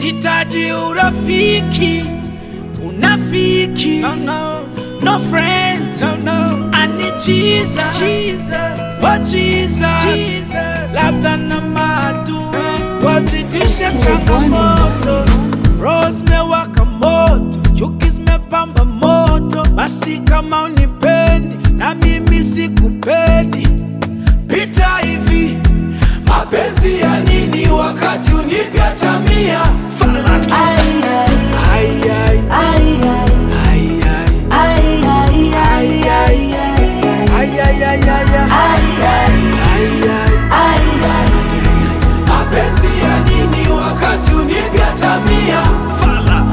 sitaji urafiki unafiki no, no. no friends no, no. I need Jesus. Jesus. Oh Jesus. Jesus. labda na maadui wazidishe changamoto roho zimewaka moto chuki zimepamba moto basi kama unipendi na mimi sikupendi pita hivi mapenzi ya nini wakati unipya tamia fala tu Ai, ai, ai, ai, ai, ai, ai, ai. ai, ai, Ay, ay, ay, ay, ay. ai, Ay, ay. ai, mapenzi ya nini wakati unipya tamia fala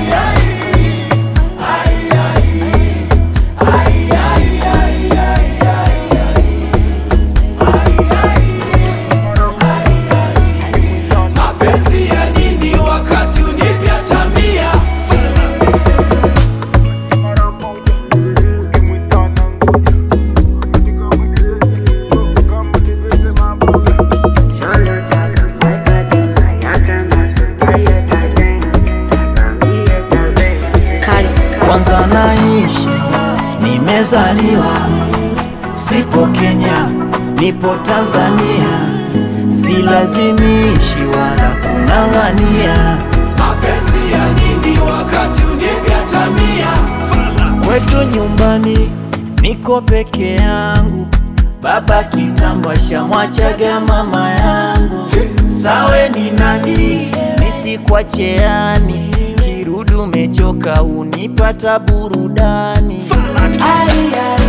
mapenzi ya nini wakati unipya tamia kwanza naishi nimezaliwa, sipo Kenya, nipo Tanzania, silazimishi wala kung'ang'ania. mapenzi ya nini wakati unipya tamia fala Kwetu nyumbani niko peke yangu, baba kitambo shamwachaga mama yangu. Sawe ni nani nisikwacheani, kirudu mechoka unipata burudani. fala tu ai, ai,